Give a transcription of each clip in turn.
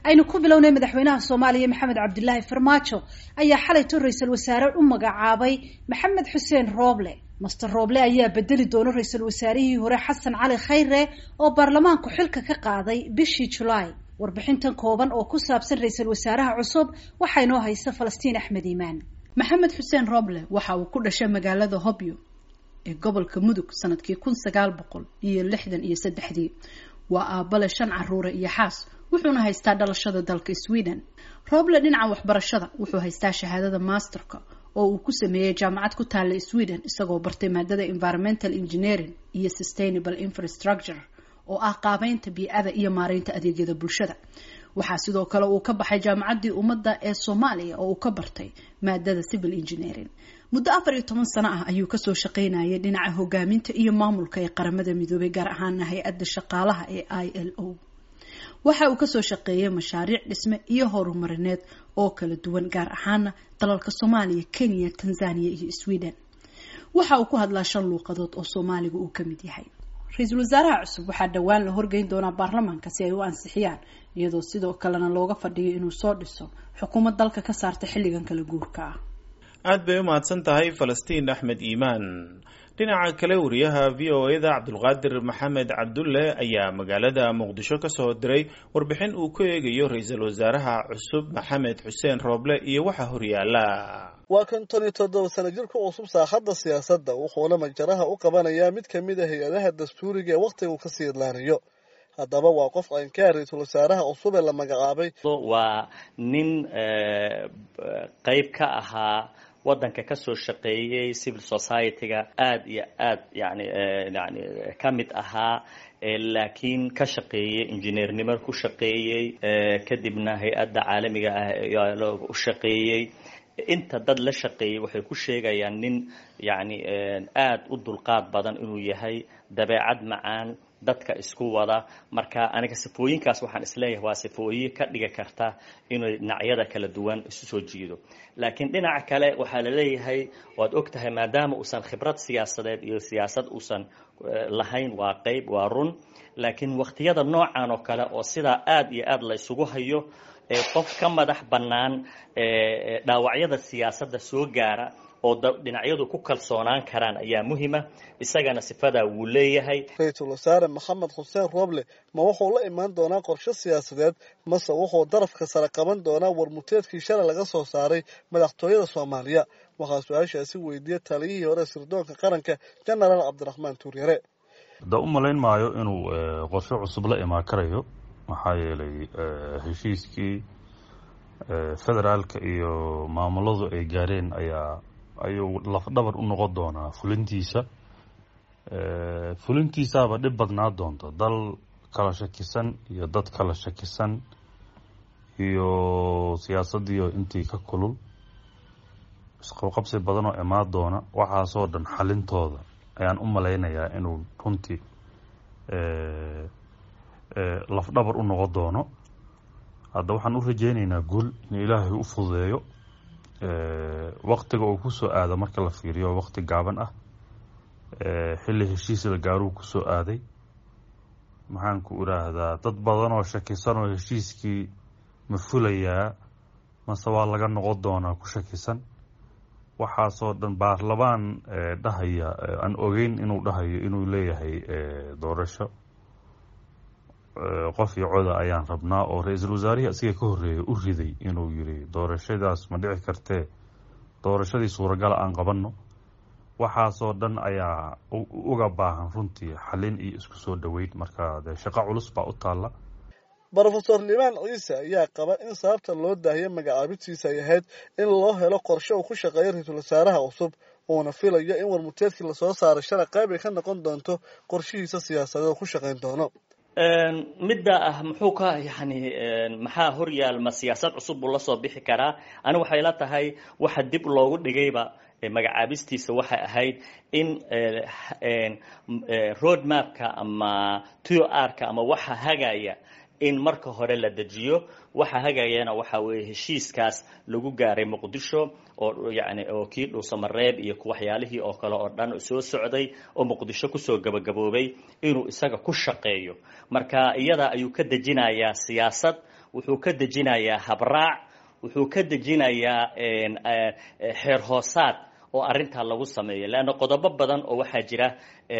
aynu ku bilownay madaxweynaha soomaaliya maxamed cabdilaahi farmaajo ayaa xalayto ra-iisul wasaare u magacaabay maxamed xuseen rooble master rooble ayaa bedeli doona ra-iisul wasaarihii hore xasan cali khayre oo baarlamaanku xilka ka qaaday bishii julaay warbixintan kooban oo ku saabsan ra-iisul wasaaraha cusub waxaa inoo haysa falastiin axmed iimaan maxamed xuseen rooble waxa uu ku dhashay magaalada hobyo ee gobolka mudug sanadkii kun sagaal boqol iyo lixdan iyo saddexdii waa aabale shan caruure iyo xaas wuxuuna haystaa dhalashada dalka sweden rooble dhinaca waxbarashada wuxuu haystaa shahaadada masterka oo uu ku sameeyey jaamacad ku taalla sweden isagoo bartay maadada environmental engineering iyo sustainable infrastructure oo ah qaabeynta bii-ada iyo maareynta adeegyada bulshada waxaa sidoo kale uu ka baxay jaamacaddii ummadda ee soomaaliya oo uu ka bartay maadada civil engineering muddo afar iyo toban sano ah ayuu kasoo shaqaynayay dhinaca hogaaminta iyo maamulka ee qaramada midoobay gaar ahaana hay-adda shaqaalaha ee i l o waxa uu kasoo shaqeeyay mashaariic dhisme iyo horumarineed oo kala duwan gaar ahaana dalalka soomaaliya kenya tanzania iyo sweden waxa uu ku hadlaa shan luuqadood oo soomaaliga uu kamid yahay ra-iisul wasaaraha cusub waxaa dhowaan la horgeyn doonaa baarlamaanka si ay u ansixiyaan iyadoo sidoo kalena looga fadhiyo inuu soo dhiso xukuumad dalka ka saarta xilligan kala guurka ah aad bay u mahadsan tahay falastiin axmed iimaan dhinaca kale wariyaha v o e da cabdulqaadir maxamed cabdulle ayaa magaalada muqdisho kasoo diray warbixin uu ku eegayo ra-iisul wasaaraha cusub maxamed xuseen rooble iyo waxa horyaala waa konton iyo toddoba sano jir ku cusub saaxadda siyaasadda wuxuuna majaraha u qabanayaa mid ka mid a hay-adaha dastuuriga ee wakhtiga uu kasii idlaanayo haddaba waa qof aynkaa ra-iisul wasaaraha cusub ee la magacaabay waa nin qeyb ka ahaa waddanka kasoo shaqeeyey civil society-ga aada iyo aad yani yani ka mid ahaa laakiin ka shaqeeyey injineernimo ku shaqeeyey kadibna hay-adda caalamiga ah u shaqeeyey inta dad la shaqeeyey waxay ku sheegayaan nin yani aada u dulqaad badan inuu yahay dabeecad macaan dadka isku wada marka aniga sifooyinkaas waxaan isleeyahay waa sifooyin ka dhigi karta inay dhinacyada kala duwan isu soo jiido laakiin dhinaca kale waxaa la leeyahay waad og tahay maadaama uusan khibrad siyaasadeed iyo siyaasad uusan lahayn waa qeyb waa run laakiin wakhtiyada noocan oo kale oo sidaa aada iyo aada la ysugu hayo qof ka madax bannaan dhaawacyada siyaasadda soo gaara oo dhinacyadu ku kalsoonaan karaan ayaa muhima isagana sifadaa wuu leeyahay ra-iisul wasaare maxamed xuseen rooble ma wuxuu la imaan doonaa qorshe siyaasadeed mase wuxuu darafka sare qaban doonaa warmuteedkii shalay laga soo saaray madaxtooyada soomaaliya waxaa su-aashaasi weydiiyey taliyihii hore sirdoonka qaranka genaraal cabdiraxmaan tuuryare da u malayn maayo inuu qorshe cusub la imaan karayo maxaa yeelay heshiiskii federaalka iyo maamuladu ay gaareen ayaa ayuu lafdhabar u noqon doonaa fulintiisa fulintiisaaba dhib badnaa doonta dal kala shakisan iyo dad kala shakisan iyo siyaasadiio intii ka kulul isqabqabsi badan oo imaan doona waxaasoo dhan xalintooda ayaan u malaynayaa inuu runtii lafdhabar u noqon doono hadda waxaan u rajeyneynaa guul in ilaahay u fududeeyo waktiga uu kusoo aado marka la fiiriyo wakti gaaban ah xilli heshiis la gaaruu kusoo aaday maxaan ku idhaahdaa dad badan oo shakisan oo heshiiskii ma fulayaa mase waa laga noqon doonaa ku shakisan waxaasoo dhan baarlamaan dhahaya aan ogeyn inuu dhahayo inuu leeyahay doorasho qof iyo coda ayaan rabnaa oo ra-iisul wasaarihii asiga ka horreeyay u riday inuu yiri doorashadaas ma dhici kartee doorashadii suuragala aan qabanno waxaasoo dhan ayaa uga baahan runtii xalin iyo isku soo dhoweyn marka dee shaqo culus baa u taalla brofesor limaan ciise ayaa qaba in sababta loo daahiyay magacaabidtiisa ay ahayd in loo helo qorshe uu ku shaqeeyo ra-iisul wasaaraha cusub uuna filayo in warmuteedkii lasoo saaray shalay qayb ay ka noqon doonto qorshihiisa siyaasadeed oo ku shaqayn doono midda ah muxuu ka yani maxaa horyaal ma siyaasad cusub buu lasoo bixi karaa ani waxay la tahay waxa dib loogu dhigayba magacaabistiisa waxay ahayd in road mapka ama t r ka ama waxa hagaya in marka hore la dejiyo waxa hagayana waxa weeye heshiiskaas lagu gaaray muqdisho oo yani oo kii dhuusamareeb iyo waxyaalihii oo kale oo dhan soo socday oo muqdisho kusoo gabagaboobay inuu isaga ku shaqeeyo marka iyada ayuu ka dejinayaa siyaasad wuxuu ka dejinayaa habraac wuxuu ka dejinayaa xeer hoosaad oo arrintaa lagu sameeyo leanna qodobo badan oo waxaa jira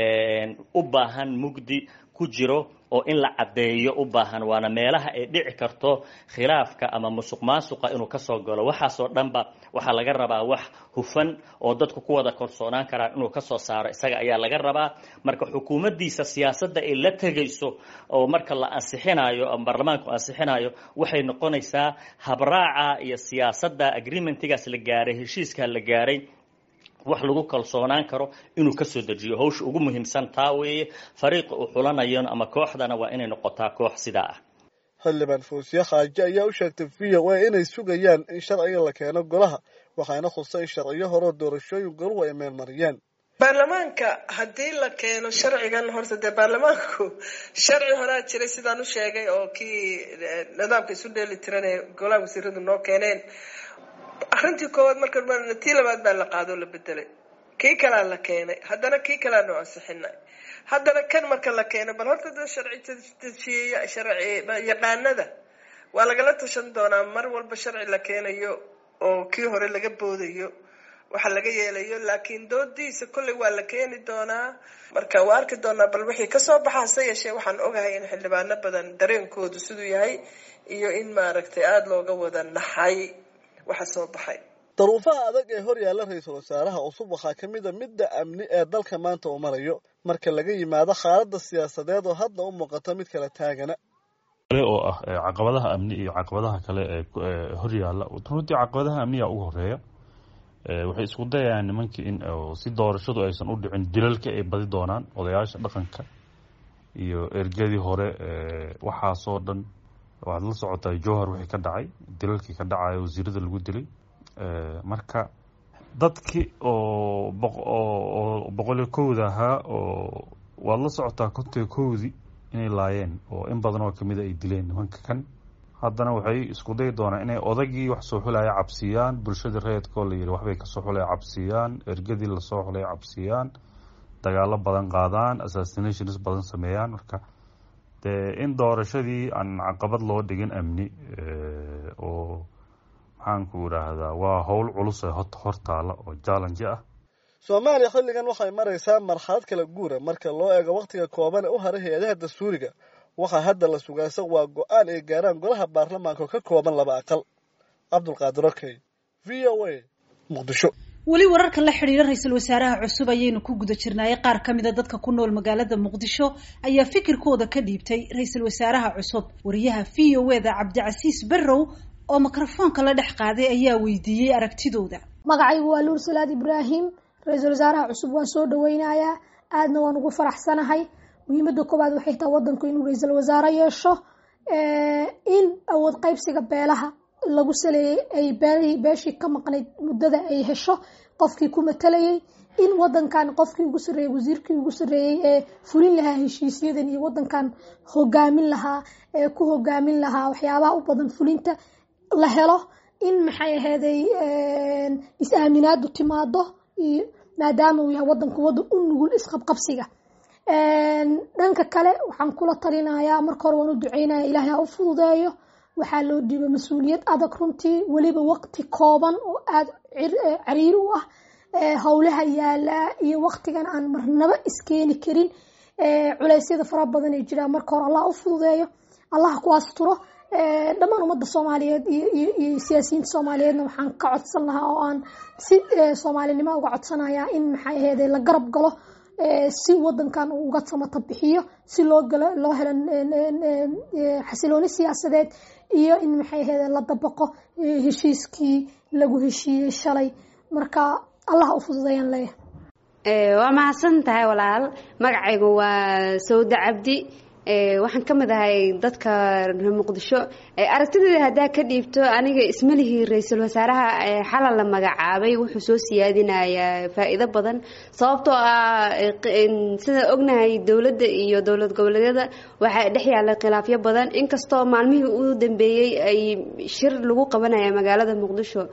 u baahan mugdi ku jiro oo in la caddeeyo u baahan waana meelaha ay dhici karto khilaafka ama musuq maasuqa inuu kasoo galo waxaasoo dhanba waxaa laga rabaa wax hufan oo dadku ku wada kalsoonaan karaan inuu kasoo saaro isaga ayaa laga rabaa marka xukuumaddiisa siyaasadda ay la tegayso oo marka la ansixinayo ama baarlamaanku ansixinayo waxay noqonaysaa habraaca iyo siyaasadda agreementigaas la gaaray heshiiskaa la gaaray wax lagu kalsoonaan karo inuu kasoo dejiyo hawsha ugu muhiimsan taa weeye fariiqa uu xulanayo ama kooxdana waa inay noqotaa koox sidaa ah xildhibaan fuusiye khaaje ayaa u sheegtay v o a inay sugayaan in sharciga la keeno golaha waxaana khusay in sharciyo horeo doorashooyin goluhu ay meelmariyeen baarlamaanka haddii la keeno sharcigan horta dee baarlamaanku sharci horaa jiray sidaan u sheegay oo kii nidaamka isu dheeli tiran ee golaha wasiiradu noo keeneen arrintii koowaad marka tii labaad baa la qaadoo la bedelay kii kalaa la keenay haddana kii kalaa noo ansixinay haddana kan marka la keenay bal horta da sharci dejiyeya sharci yaqaanada waa lagala tashan doonaa mar walba sharci la keenayo oo kii hore laga boodayo waxa laga yeelayo laakiin doodiisa kolley waa la keeni doonaa marka waa arki doonaa bal wixii kasoo baxa hase yeeshee waxaan ogahay in xildhibaano badan dareenkoodu siduu yahay iyo in maaragtay aada looga wada naxay waxa soo baxay daruufaha adag ee hor yaalla ra-iisul wasaaraha cusub waxaa ka mid a midda amni ee dalka maanta uu marayo marka laga yimaado xaaladda siyaasadeed oo hadda u muuqato mid kala taagana kale oo ah caqabadaha amni iyo caqabadaha kale ee hor yaalla runtii caqabadaha amniga ugu horeeya waxay isku dayayaan nimankii in si doorashadu aysan u dhicin dilalka ay badi doonaan odayaasha dhaqanka iyo ergadii hore waxaasoo dhan waxaad la socotaa jowhar wixii ka dhacay dilalkii ka dhacaya wasiirada lagu dilay marka dadkii oo oo boqol iyo kowda ahaa oo waad la socotaa kontiga kowdii inay laayeen oo in badan oo kamida ay dileen nimanka kan haddana waxay isku dayi doonaan inay odagii wax soo xulaya cabsiiyaan bulshadii reedkoo la yidhi waxbay kasoo xulaya cabsiiyaan ergadii lasoo xulaya cabsiiyaan dagaalo badan qaadaan assassinations badan sameeyaan marka dee in doorashadii aan caqabad loo dhigin amni oo maxaanku idhaahdaa waa howl culus ee hortaala oo challenge ah soomaaliya xilligan waxay maraysaa marxalad kala guura marka loo eego wakhtiga kooban ee u haray hay-adaha dastuuriga waxaa hadda la sugaasa waa go-aan ay gaaraan golaha baarlamaanka oo ka kooban laba aqal cabdulqaadir okey v o a muqdisho weli wararka la xidhiira ra-iisul wasaaraha cusub ayaynu ku guda jirnaayay qaar ka mida dadka ku nool magaalada muqdisho ayaa fikirkooda ka dhiibtay ra-iisul wasaaraha cusub wariyaha v o e da cabdicasiis barrow oo mikrofoonka la dhex qaaday ayaa weydiiyey aragtidooda magacaygu waa luur salaad ibraahim ra-iisul wasaaraha cusub waan soo dhaweynayaa aadna waan ugu faraxsanahay muhiimada koowaad waxay tahay wadanku inuu ra-iisul wasaare yeesho in awood qaybsiga beelaha lagu saleeyey ay beelihii beeshii ka maqnayd muddada ay hesho qofkii ku matalayay in wadankan qofkii ugu sarreeyey wasiirkii ugu sarreeyey ee fulin lahaa heshiisyadan iyo wadankan hogaamin lahaa ee ku hogaamin lahaa waxyaabaha u badan fulinta la helo in maxay ahayday is-aaminaadu timaado iyo maadaama uu yahay wadanku wadan u nugul isqabqabsiga dhanka kale waxaan kula talinayaa marka hore waan u duceynaya ilaahay ha u fududeeyo waxaa loo dhiibay mas-uuliyad adag runtii weliba waqti kooban oo aada cariiri u ah howlaha yaalaa iyo waqtigan aan marnaba iskeeni karin culeysyada fara badan ay jiraan marka hore allah u fududeeyo allah ku asturo dhammaan ummadda soomaaliyeed iyo siyaasiyiinta soomaaliyeedna waxaan ka codsan lahaa oo aan si soomaalinimo uga codsanayaa in maxay aheyd la garab galo si wadankan uu uga samata bixiyo si loo galo loo helo xasilooni siyaasadeed iyo in maxay aheyd la dabaqo heshiiskii lagu heshiiyey shalay marka allah u fududeeyaan leeyahay waa mahadsan tahay walaal magacaygu waa sawda cabdi waxaan ka mid ahay dadka reer muqdisho aragtideeda haddaa ka dhiibto aniga ismalihii ra-iisul wasaaraha xalal la magacaabay wuxuu soo siyaadinayaa faa-iido badan sababtoo ah sida ognahay dowladda iyo dowlad goboleedyada waxaa dhex yaalla khilaafyo badan inkastoo maalmihii u dambeeyey ay shir lagu qabanaya magaalada muqdisho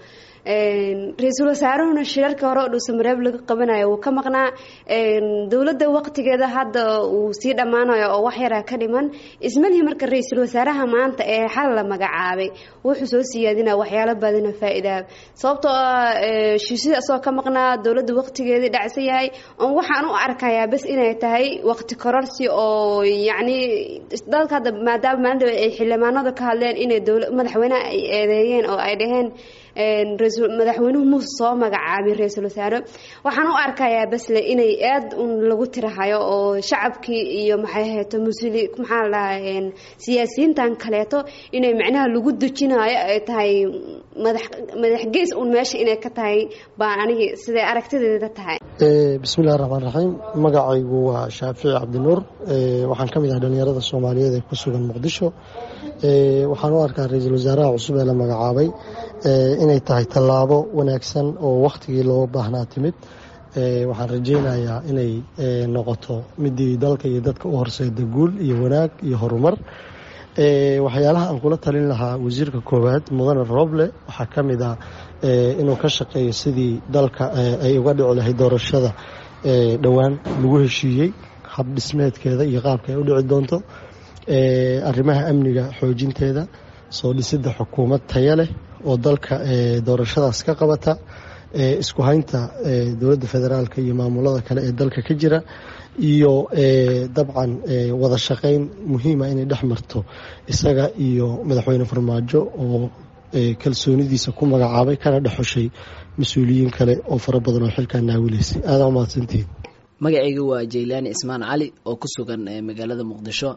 ra-iisul wasaaruhuna shirarka hore oo dhuusamareeb laga qabanayo wuu ka maqnaa dowladda waqtigeeda hadda uu sii dhammaanayo oo wax yaraa ka dhiman ismalihi marka ra-iisul wasaaraha maanta ee xal la magacaabay wuxuu soo siyaadinaa waxyaalo badana faa-idaa sababtoo ah shiishida asagoo ka maqnaa dowladda waqtigeedii dhacsan yahay on waxaan u arkayaa bas inay tahay waqti kororsi oo yacni dalka hadda maadaama maalinta ay xildhibaanada ka hadleen inay dowla madaxweyneha ay eedeeyeen oo ay dhaheen madaxweynuhu muuse soo magacaabay ra-iisul wasaare waxaan u arkayaa basle inay aad un lagu tirahayo oo shacabkii iyo maxay hayto musli maxaa la dhahaa siyaasiyiintan kaleeto inay macnaha lagu dejinayo ay tahay madax madax gees un meesha inay ka tahay baan anigi siday aragtideeda tahay bismillahi raxmaan raxiim magacaygu waa shaafici cabdinuur waxaan ka mid ah dhalinyarada soomaaliyeed ee ku sugan muqdisho waxaan u arkaa ra-iisul wasaaraha cusub ee la magacaabay inay tahay tallaabo wanaagsan oo wakhtigii loo baahnaa timid waxaan rajaynayaa inay noqoto midii dalka iyo dadka u horseeda guul iyo wanaag iyo horumar waxyaalaha aan kula talin lahaa wasiirka koowaad mudane roble waxaa ka mid ah inuu ka shaqeeyo sidii dalka ay uga dhici lahayd doorashada dhowaan lagu heshiiyey hab dhismeedkeeda iyo qaabka ay u dhici doonto arrimaha amniga xoojinteeda soo dhisidda xukuumad taya leh oo dalka doorashadaas ka qabata isku haynta dowladda federaalka iyo maamulada kale ee dalka ka jira iyo dabcan wada shaqayn muhiima inay dhex marto isaga iyo madaxweyne farmaajo oo kalsoonidiisa ku magacaabay kana dhexoshay mas-uuliyiin kale oo fara badan oo xilkaa naawilaysay aadaa umahadsantihiin magacayga waa jaylaani ismaan cali oo ku sugan magaalada muqdisho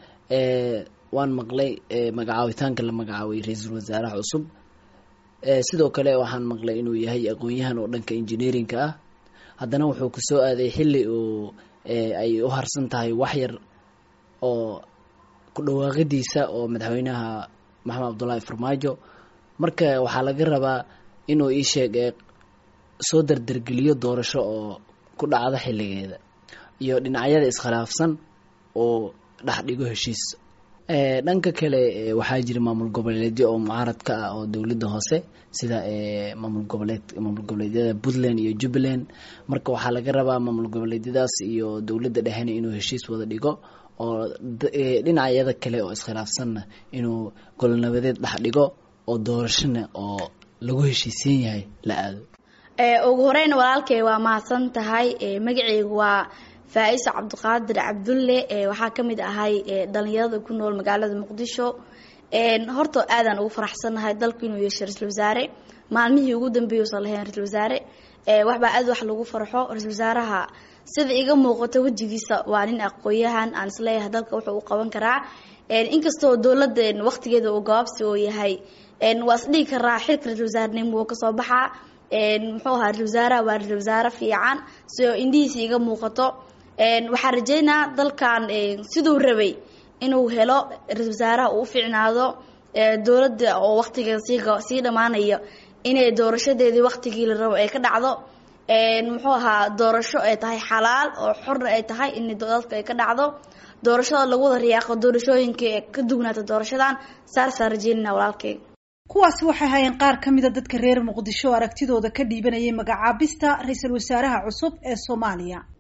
waan maqlay magacaabitaanka la magacaabay ra-iisul wasaaraha cusub sidoo kale waxaan maqlay inuu yahay aqoon-yahan oo dhanka engineerinka ah haddana wuxuu kusoo aaday xilli uu ay u harsan tahay waxyar oo ku dhawaaqidiisa oo madaxweynaha maxamed cabdullaahi farmaajo marka waxaa laga rabaa inuu ii sheeg soo dardargeliyo doorasho oo ku dhacda xilligeeda iyo dhinacyada iskhilaafsan oo dhex dhigo heshiis dhanka kale waxaa jira maamul goboleedyo oo mucaaradka ah oo dowladda hoose sida maamul goboleed maamul goboleedyada puntland iyo jubbaland marka waxaa laga rabaa maamul goboleedyadaas iyo dowladda dhexena inuu heshiis wada dhigo oo dhinacyada kale oo iskhilaafsanna inuu golnabadeed dhex dhigo oo doorashona oo lagu heshiisiin yahay la aado ugu horeyn walaalkay waa mahadsan tahay magaceygu waa faa-isa cabdiqaadir cabdulle waxaa ka mid ahay dhalinyarada ku nool magaalada muqdisho horta aadaan ugu faraxsannahay dalku inuu yeeshay ra-isul wasaare maalmihii ugu dambeeyey usan lahayn ra-isul wasaare waxbaa aad wax lagu farxo ra-isul wasaaraha sida iga muuqato wejigiisa waa nin aqooyahan aan isleeyahay dalka wuxuu u qaban karaa inkastoo dowladda waqtigeeda uu gabaabsi oo yahay waa isdhihi karaa xilka ra-isul wasaarenimo wuu kasoo baxaa muxuu ahaa ra-isul wasaaraha waa ra-isul wasaare fiican sidoo indhihiisa iga muuqato waxaan rajeynaa dalkan siduu rabay inuu helo ra-isul wasaaraha uu u fiicnaado dowladda oo waqtigeeda sii dhammaanaya inay doorashadeedii waqtigii la rabo ay ka dhacdo muxuu ahaa doorasho ay tahay xalaal oo xorna ay tahay in dalka ay ka dhacdo doorashada lagu wada riyaaqo doorashooyinka ee ka dugnaata doorashadan saasaan rajeynana walaalkay kuwaasi waxay hayeen qaar ka mida dadka reer muqdisho aragtidooda ka dhiibanayay magacaabista ra-iisul wasaaraha cusub ee soomaaliya